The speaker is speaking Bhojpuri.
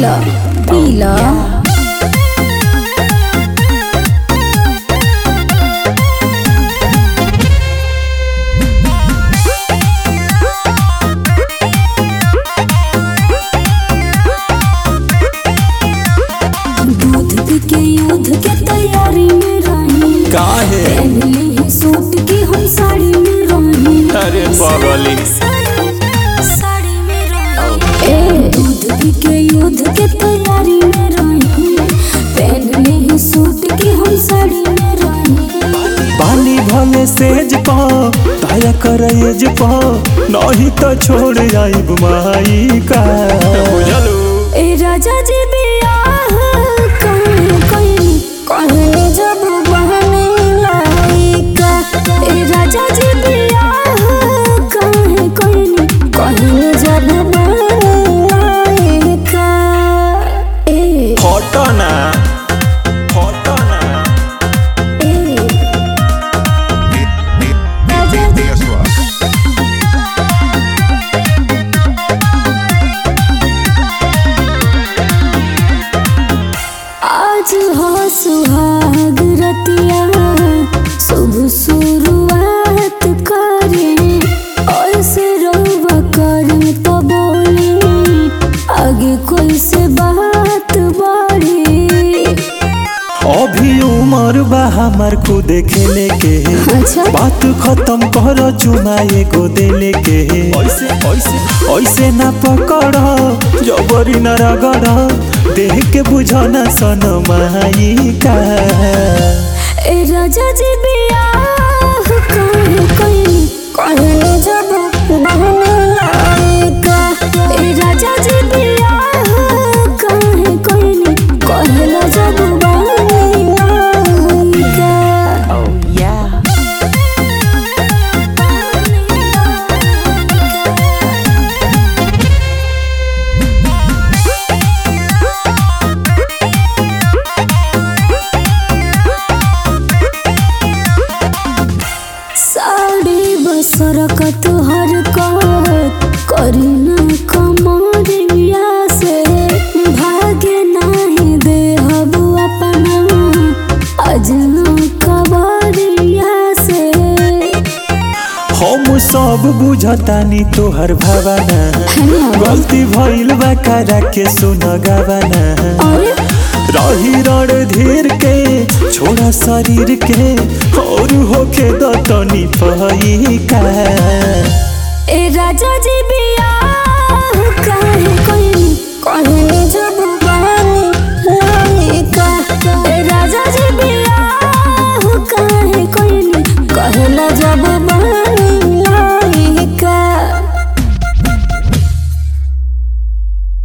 पीला पीला दूध पी के युद्ध के तैयारी में रही काहे पहनले ही सूट की हम साड़ी में रही अरे बगली साड़ी में रही ए दूध पी के युद्ध के तैयारी में रही पहनले ही सूट की हम साड़ी में रही बानी भले सेज पा ताया करेज पा नहीं तो छोड़ आइब माई का बुझलू ए राजा जी बियाह कहीं कहीं कहीं जब बहने लायका ए राजा जी बियाह कहीं कहीं कहीं जब बहने लायका ए फोटो ना फोटो ना ए राजा जी आज हो सुहाग रतिया शुभ शुरुआत करें और से रोवा करें तो बोले आगे कोई से बात बढ़े अभी उम्र बा हमार को देखे के अच्छा बात खत्म कर चुमाए को देले के ऐसे ऐसे ऐसे ना पकड़ जबरी न रगड़ देख के बुझना सन माई का ए राजा जी बियाह कहीं कहीं कहीं जब बहने लायका ए राजा जी बियाह कहीं कहीं कहीं जब बहने लायका साड़ी बसर कतहर करी न कमरिया से भागे नहीं दे हबु अपना अजना कबरिया से हम सब बुझतानी तोहर भावना गलती भइल बा करा के सुन गावना अरे रही रण धीर के छोड़ा शरीर के और होके दतनी पही का ए राजा जी बिया